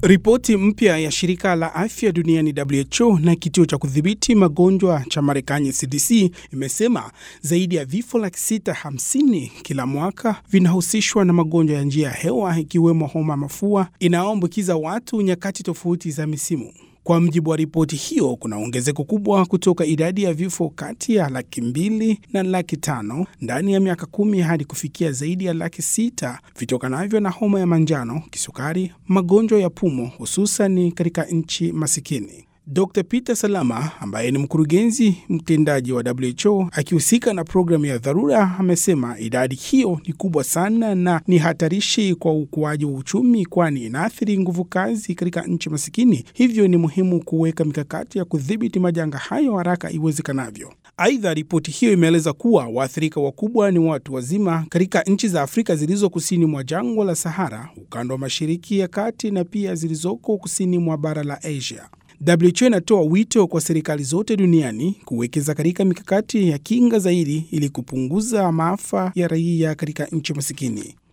Ripoti mpya ya shirika la afya duniani WHO na kituo cha kudhibiti magonjwa cha Marekani CDC imesema zaidi ya vifo laki sita hamsini kila mwaka vinahusishwa na magonjwa ya njia ya hewa ikiwemo homa mafua inayoambukiza watu nyakati tofauti za misimu. Kwa mjibu wa ripoti hiyo, kuna ongezeko kubwa kutoka idadi ya vifo kati ya laki mbili na laki tano ndani ya miaka kumi hadi kufikia zaidi ya laki sita vitokanavyo na homa ya manjano, kisukari, magonjwa ya pumu, hususan katika nchi masikini. Dr Peter Salama ambaye ni mkurugenzi mtendaji wa WHO akihusika na programu ya dharura amesema idadi hiyo ni kubwa sana na ni hatarishi kwa ukuaji wa uchumi, kwani inaathiri nguvu kazi katika nchi masikini. Hivyo ni muhimu kuweka mikakati ya kudhibiti majanga hayo haraka iwezekanavyo. Aidha, ripoti hiyo imeeleza kuwa waathirika wakubwa ni watu wazima katika nchi za Afrika zilizo kusini mwa jangwa la Sahara, ukanda wa mashariki ya kati na pia zilizoko kusini mwa bara la Asia. WHO inatoa wito kwa serikali zote duniani kuwekeza katika mikakati ya kinga zaidi ili kupunguza maafa ya raia katika nchi masikini.